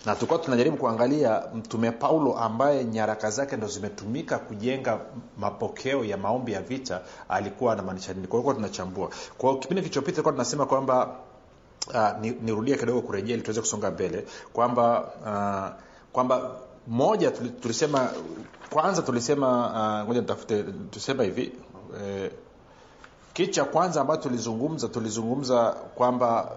na tulikuwa tunajaribu kuangalia mtume paulo ambaye nyaraka zake ndo zimetumika kujenga mapokeo ya maombi ya vita alikuwa anamaanisha nini kwa hiyo tunachambua kwa hiyo kipindi kilichopita tulikuwa tunasema kwamba uh, nirudie kidogo kurejea ili tuweze kusonga mbele kwamba uh, kwamba moja tulisema kwanza tulisema ngoja uh, nitafute tusema hivi eh, kitu cha kwanza ambacho tulizungumza tulizungumza kwamba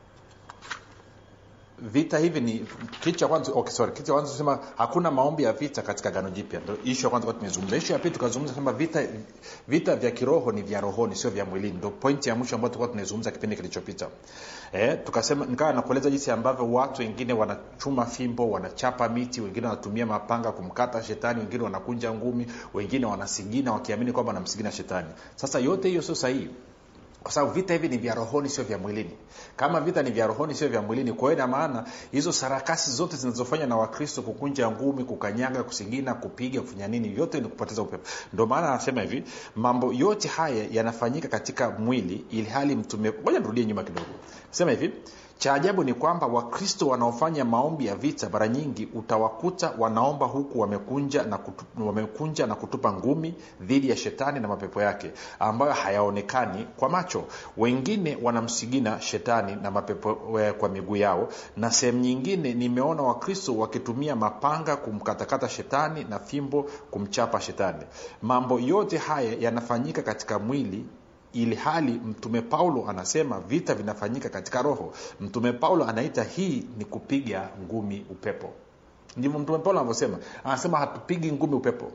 vita hivi ni kitu cha kwanza okay, sorry kitu cha kwanza tusema hakuna maombi ya vita katika gano jipya ndio issue ya kwanza kwa tumezungumza issue ya pili tukazungumza kwamba vita vita vya kiroho ni vya rohoni sio vya mwilini ndio pointi ya mwisho ambayo tulikuwa tunazungumza kipindi kilichopita eh tukasema nikawa nakueleza jinsi ambavyo watu wengine wanachuma fimbo wanachapa miti wengine wanatumia mapanga kumkata shetani wengine wanakunja ngumi wengine wanasigina wakiamini kwamba wanamsigina shetani sasa yote hiyo sio sahihi kwa sababu vita hivi ni vya rohoni sio vya mwilini kama vita ni vya rohoni sio vya mwilini kwa hiyo ina maana hizo sarakasi zote zinazofanya na wakristo kukunja ngumi kukanyaga kusigina kupiga kufanya nini vyote ni kupoteza upepo ndio maana anasema hivi mambo yote haya yanafanyika katika mwili ili hali mtume moja nirudie nyuma kidogo sema hivi cha ajabu ni kwamba wakristo wanaofanya maombi ya vita mara nyingi utawakuta wanaomba huku wamekunja na, kutu, wamekunja na kutupa ngumi dhidi ya shetani na mapepo yake ambayo hayaonekani kwa macho wengine wanamsigina shetani na mapepo kwa miguu yao na sehemu nyingine nimeona wakristo wakitumia mapanga kumkatakata shetani na fimbo kumchapa shetani mambo yote haya yanafanyika katika mwili ili hali mtume paulo anasema vita vinafanyika katika roho mtume paulo anaita hii ni kupiga ngumi upepo ndivyo mtume paulo anavyosema anasema hatupigi ngumi upepo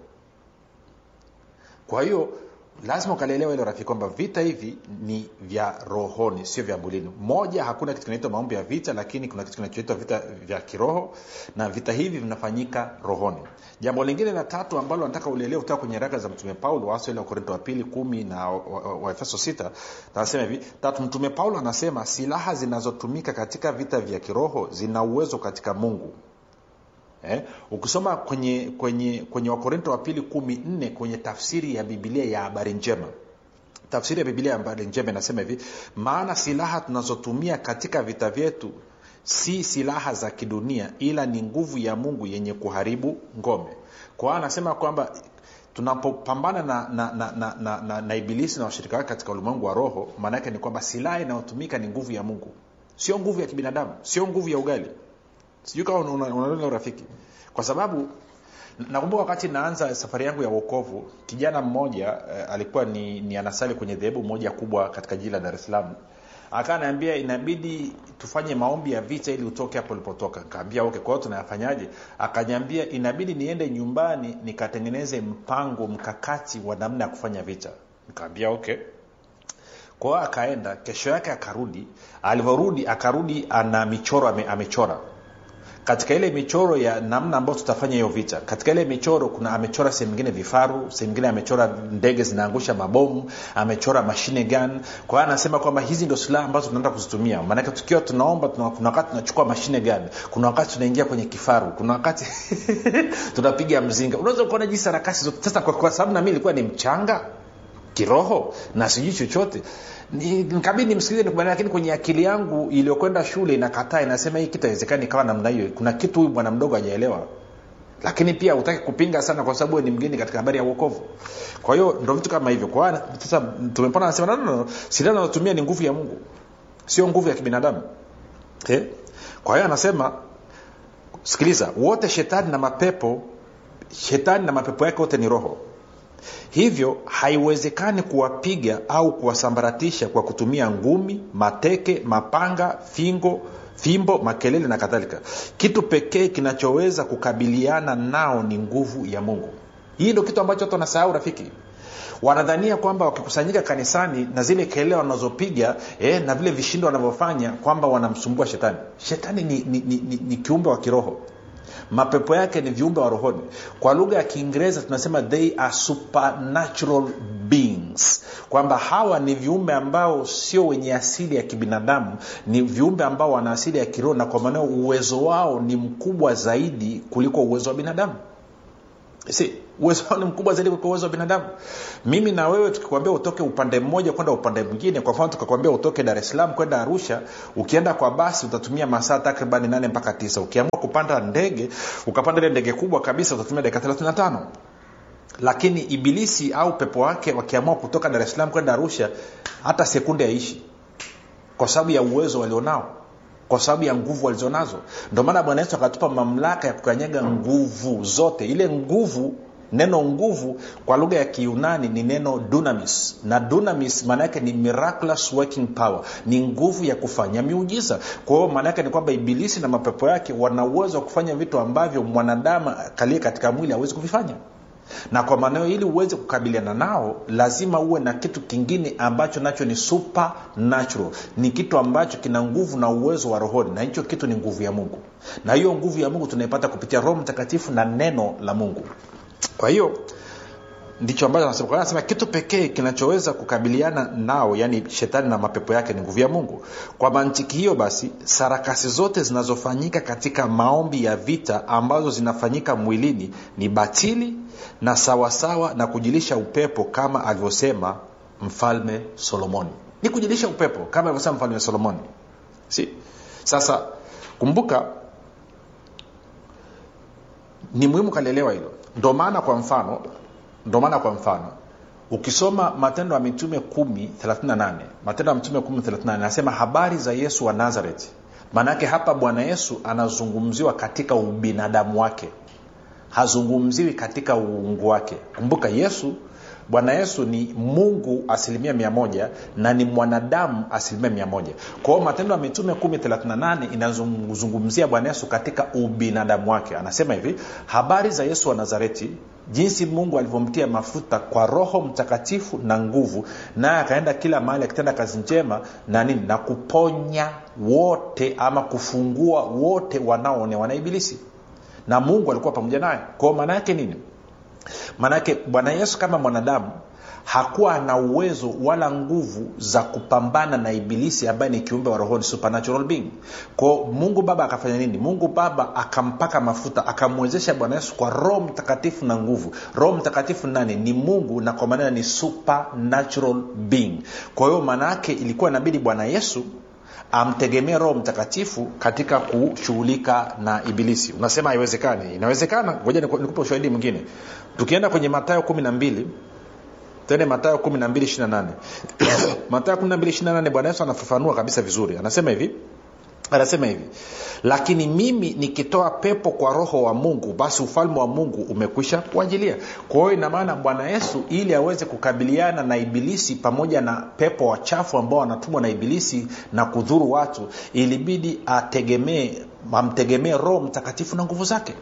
kwa hiyo lazima ukalielewa hilo rafiki kwamba vita hivi ni vya rohoni sio vya mwilini moja hakuna kitu kinaitwa maombi ya vita lakini kuna kitu kinachoitwa vita vya kiroho na vita hivi vinafanyika rohoni jambo lingine la tatu ambalo nataka ulielewe kutoka kwenye raka za mtume paulo hasa ile wakorinto wa pili kumi na waefeso wa, wa sita anasema hivi tatu mtume paulo anasema silaha zinazotumika katika vita vya kiroho zina uwezo katika mungu eh? ukisoma kwenye kwenye kwenye wakorinto wa pili kumi nne kwenye tafsiri ya bibilia ya habari njema tafsiri ya bibilia ya habari njema inasema hivi maana silaha tunazotumia katika vita vyetu si silaha za kidunia ila ni nguvu ya mungu yenye kuharibu ngome kwa hiyo anasema kwamba tunapopambana na na, na, na, na, na, na ibilisi na washirika wake katika ulimwengu wa roho maana yake ni kwamba silaha inayotumika ni nguvu ya mungu sio nguvu ya kibinadamu sio nguvu ya ugali sijui kama unaona una, urafiki kwa sababu nakumbuka wakati naanza safari yangu ya uokovu kijana mmoja eh, alikuwa ni, ni anasali kwenye dhehebu moja kubwa katika jiji la dar es salaam akaa naambia inabidi tufanye maombi ya vita ili utoke hapo ulipotoka nikaambia okay kwa hiyo tunayafanyaje akanyambia inabidi niende nyumbani nikatengeneze mpango mkakati wa namna ya kufanya vita nikaambia okay kwa hiyo akaenda kesho yake akarudi alivyorudi akarudi ana michoro ame, amechora katika ile michoro ya namna ambayo tutafanya hiyo vita katika ile michoro kuna amechora sehemu nyingine vifaru sehemu nyingine amechora ndege zinaangusha mabomu amechora mashine gun kwa hiyo anasema kwamba hizi ndio silaha ambazo tunaenda kuzitumia maanake tukiwa tunaomba tuna, kuna wakati tunachukua mashine gun kuna wakati tunaingia kwenye kifaru kuna wakati tunapiga mzinga unaweza kuona jinsi harakasi zote sasa kwa, kwa sababu nami ilikuwa ni mchanga kiroho na sijui chochote nikabidi nimsikilize nikubali lakini kwenye akili yangu iliyokwenda shule inakataa inasema hii kitu haiwezekani ikawa namna hiyo kuna kitu huyu bwana mdogo hajaelewa lakini pia hutaki kupinga sana kwa sababu ni mgeni katika habari ya uokovu kwa hiyo ndo vitu kama hivyo kwa sasa tumepona anasema no, no, no. silaha anazotumia ni nguvu ya mungu sio nguvu ya kibinadamu eh? kwa hiyo anasema sikiliza wote shetani na mapepo shetani na mapepo yake wote ni roho hivyo haiwezekani kuwapiga au kuwasambaratisha kwa kutumia ngumi mateke mapanga fingo fimbo makelele na kadhalika kitu pekee kinachoweza kukabiliana nao ni nguvu ya mungu hii ndio kitu ambacho watu wanasahau rafiki wanadhania kwamba wakikusanyika kanisani na zile kelele wanazopiga eh, na vile vishindo wanavyofanya kwamba wanamsumbua shetani shetani ni, ni, ni, ni, ni kiumbe wa kiroho mapepo yake ni viumbe wa rohoni kwa lugha ya kiingereza tunasema they are supernatural beings kwamba hawa ni viumbe ambao sio wenye asili ya kibinadamu ni viumbe ambao wana asili ya kiroho na kwa maanao uwezo wao ni mkubwa zaidi kuliko uwezo wa binadamu si uwezo wao ni mkubwa zaidi kuliko uwezo wa binadamu mimi na wewe tukikwambia utoke upande mmoja kwenda upande mwingine kwa mfano tukakwambia utoke dar es salaam kwenda arusha ukienda kwa basi utatumia masaa takribani nane mpaka tisa ukiamua kupanda ndege ukapanda ile ndege kubwa kabisa utatumia dakika 35 lakini ibilisi au pepo wake wakiamua kutoka dar es salaam kwenda arusha hata sekunde aishi kwa sababu ya uwezo walionao kwa sababu ya nguvu walizonazo ndio maana bwana yesu akatupa mamlaka ya kukanyaga nguvu zote ile nguvu neno nguvu kwa lugha ya kiunani ni neno dunamis na dunamis maana yake ni miraculous working power ni nguvu ya kufanya miujiza kwa hiyo maana yake ni kwamba ibilisi na mapepo yake wana uwezo wa kufanya vitu ambavyo mwanadamu kalie katika mwili hawezi kuvifanya na kwa maanao ili uweze kukabiliana nao lazima uwe na kitu kingine ambacho nacho ni supernatural ni kitu ambacho kina nguvu na uwezo wa rohoni na hicho kitu ni nguvu ya mungu na hiyo nguvu ya mungu tunaipata kupitia roho mtakatifu na neno la mungu kwa hiyo ndicho ambacho anasema kwa hiyo anasema kitu pekee kinachoweza kukabiliana nao yani shetani na mapepo yake ni nguvu ya mungu kwa mantiki hiyo basi sarakasi zote zinazofanyika katika maombi ya vita ambazo zinafanyika mwilini ni batili na sawasawa na kujilisha upepo kama alivyosema mfalme solomoni ni kujilisha upepo kama alivyosema mfalme solomoni si sasa kumbuka ni muhimu kalielewa hilo ndo maana kwa mfano ndo maana kwa mfano ukisoma matendo ya mitume 138 matendo ya mitume 138 anasema habari za yesu wa nazareti maanaake hapa bwana yesu anazungumziwa katika ubinadamu wake hazungumziwi katika uungu wake kumbuka yesu bwana yesu ni mungu asilimia mia moja na ni mwanadamu asilimia mia moja kwa hiyo matendo ya mitume 138 inazungumzia bwana yesu katika ubinadamu wake anasema hivi habari za yesu wa nazareti jinsi mungu alivyomtia mafuta kwa roho mtakatifu na nguvu naye akaenda kila mahali akitenda kazi njema na nini na kuponya wote ama kufungua wote wanaoonewa na ibilisi na mungu alikuwa pamoja naye kwao maana yake nini maanake bwana yesu kama mwanadamu hakuwa na uwezo wala nguvu za kupambana na ibilisi ambaye ni kiumbe wa rohoni supernatural being kwao mungu baba akafanya nini mungu baba akampaka mafuta akamwezesha bwana yesu kwa roho mtakatifu na nguvu roho mtakatifu nani ni mungu na kwa maneno ni supernatural being kwa hiyo maana yake ilikuwa inabidi bwana yesu amtegemee roho mtakatifu katika kushughulika na ibilisi unasema haiwezekani inawezekana ngoja nikupe ushahidi mwingine tukienda kwenye matayo kumi na mbili tende matayo 12 matayo 12 bwana yesu anafafanua kabisa vizuri anasema hivi anasema hivi lakini mimi nikitoa pepo kwa roho wa mungu basi ufalme wa mungu umekwisha kuajilia kwa hiyo inamaana bwana yesu ili aweze kukabiliana na ibilisi pamoja na pepo wachafu ambao wanatumwa na ibilisi na kudhuru watu ilibidi ategemee amtegemee roho mtakatifu na nguvu zake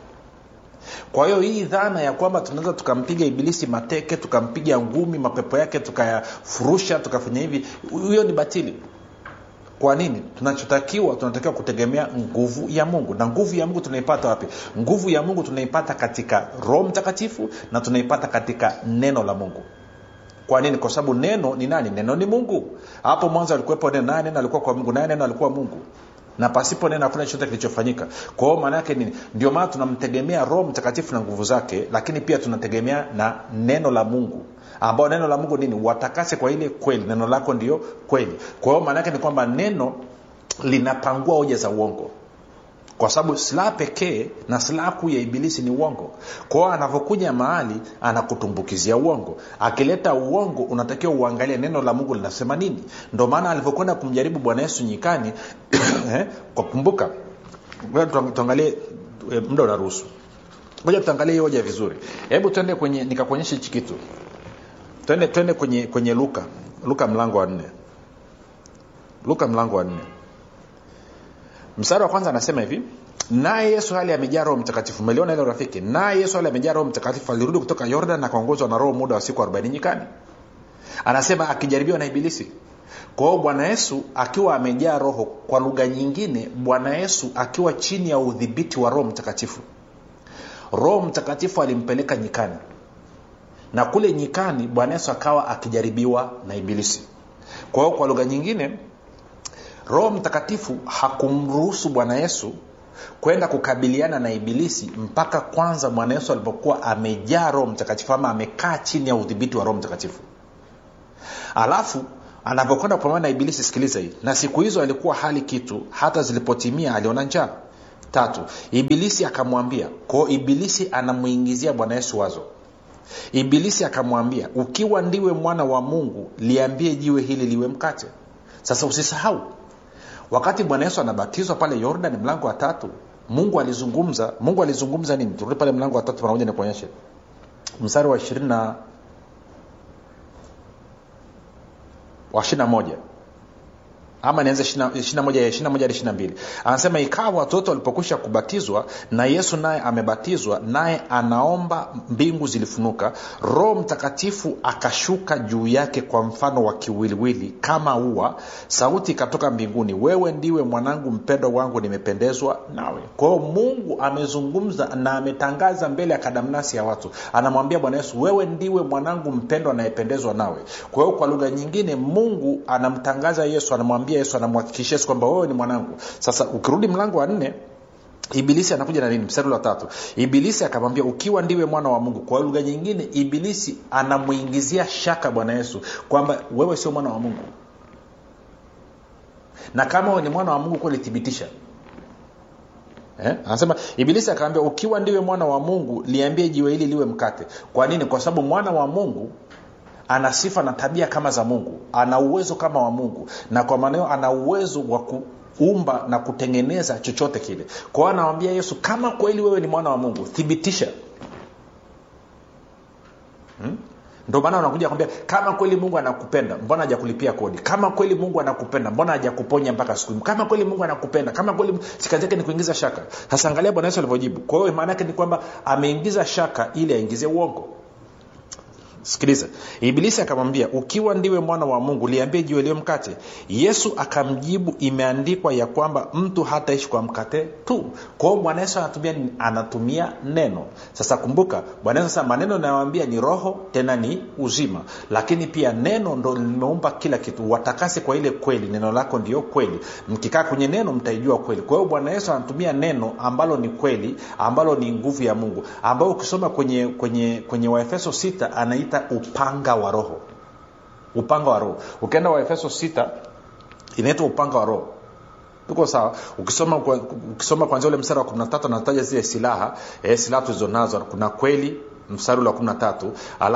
kwa hiyo hii dhana ya kwamba tunaweza tukampiga ibilisi mateke tukampiga ngumi mapepo yake tukayafurusha tukafanya hivi hiyo ni batili kwa nini tunachotakiwa tunatakiwa kutegemea nguvu ya mungu na nguvu ya mungu tunaipata wapi nguvu ya mungu tunaipata katika roho mtakatifu na tunaipata katika neno la mungu kwa nini kwa sababu neno ni nani neno ni mungu hapo mwanzo alikuwepo neno naye neno alikuwa kwa mungu naye neno alikuwa mungu na pasipo neno hakuna chochote kilichofanyika kwa hiyo maana yake nini ndio maana tunamtegemea roho mtakatifu na nguvu zake lakini pia tunategemea na neno la mungu ambao neno la mungu nini watakase kwa ile kweli neno lako ndio kweli kwa hiyo maana yake ni kwamba neno linapangua hoja za uongo kwa sababu silaha pekee na silaha kuu ya ibilisi ni uongo kwao anavyokuja mahali anakutumbukizia uongo akileta uongo unatakiwa uangalie neno la mungu linasema nini ndo maana alivyokwenda kumjaribu bwana yesu nyikani eh, kwa kumbuka tuangalie eh, muda unaruhusu moja tuangalie hii hoja vizuri hebu tuende kwenye nikakuonyesha hichi kitu twende twende kwenye kwenye luka luka mlango wa nne luka mlango wa nne mstari wa kwanza anasema hivi naye yesu hali amejaa roho mtakatifu umeliona ile rafiki naye yesu hali amejaa roho mtakatifu alirudi kutoka yordan akaongozwa na roho muda wa siku 40 nyikani anasema akijaribiwa na ibilisi kwa hiyo bwana yesu akiwa amejaa roho kwa lugha nyingine bwana yesu akiwa chini ya udhibiti wa roho mtakatifu roho mtakatifu alimpeleka nyikani na kule nyikani bwana yesu akawa akijaribiwa na ibilisi kwa hiyo kwa lugha nyingine roho mtakatifu hakumruhusu bwana yesu kwenda kukabiliana na ibilisi mpaka kwanza bwana yesu alipokuwa amejaa roho mtakatifu ama amekaa chini ya udhibiti wa roho mtakatifu alafu anapokwenda kupambana na ibilisi sikiliza hii na siku hizo alikuwa hali kitu hata zilipotimia aliona njaa tatu ibilisi akamwambia kwao ibilisi anamwingizia bwana yesu wazo ibilisi akamwambia ukiwa ndiwe mwana wa mungu liambie jiwe hili liwe mkate sasa usisahau wakati bwana yesu anabatizwa pale yordan mlango wa tatu mungu alizungumza mungu alizungumza nini turudi pale mlango wa tatu pamoja nikuonyeshe mstari wa ishirini na wa ishirina moja ama nianze ishirina moja ishirina moja hadi ishirina mbili anasema ikawa watoto walipokwisha kubatizwa na yesu naye amebatizwa naye anaomba mbingu zilifunuka roho mtakatifu akashuka juu yake kwa mfano wa kiwiliwili kama ua sauti ikatoka mbinguni wewe ndiwe mwanangu mpendwa wangu nimependezwa nawe kwa hiyo mungu amezungumza na ametangaza mbele ya kadamnasi ya watu anamwambia bwana yesu wewe ndiwe mwanangu mpendwa anayependezwa nawe kwa hiyo kwa lugha nyingine mungu anamtangaza yesu anamwambia yesu anamhakikishia yesu kwamba wewe ni mwanangu sasa ukirudi mlango wa nne ibilisi anakuja na nini mstari wa tatu ibilisi akamwambia ukiwa ndiwe mwana wa mungu kwa lugha nyingine ibilisi anamwingizia shaka bwana yesu kwamba wewe sio mwana wa mungu na kama wewe ni mwana wa mungu kweli thibitisha Eh? anasema ibilisi akaambia ukiwa ndiwe mwana wa mungu liambie jiwe hili liwe mkate kwa nini kwa sababu mwana wa mungu ana sifa na tabia kama za mungu ana uwezo kama wa mungu na kwa maanao ana uwezo wa kuumba na kutengeneza chochote kile kwa hiyo anawambia yesu kama kweli wewe ni mwana wa mungu thibitisha hmm? ndio maana unakuja kwambia kama kweli mungu anakupenda mbona hajakulipia kodi kama kweli mungu anakupenda mbona hajakuponya mpaka siku kama kweli mungu anakupenda kama kweli sikazi yake ni kuingiza shaka sasa angalia bwana yesu alivyojibu kwa hiyo maana yake ni kwamba ameingiza shaka ili aingizie uongo sikiliza ibilisi akamwambia ukiwa ndiwe mwana wa mungu liambie jiwe liwe mkate yesu akamjibu imeandikwa ya kwamba mtu hataishi kwa mkate tu kwa hiyo bwana yesu anatumia nini? anatumia neno sasa kumbuka bwana yesu sasa maneno anayowambia ni roho tena ni uzima lakini pia neno ndo limeumba kila kitu watakase kwa ile kweli neno lako ndio kweli mkikaa kwenye neno mtaijua kweli kwa hiyo bwana yesu anatumia neno ambalo ni kweli ambalo ni nguvu ya mungu ambayo ukisoma kwenye kwenye kwenye waefeso 6 anaita upanga wa roho upanga wa roho ukienda waefeso 6 inaitwa upanga wa roho tuko sawa ukisoma ukisoma kwanzia ule mstari wa 13 anataja zile silaha eh, silaha tulizonazo kuna kweli mstari ule wa 13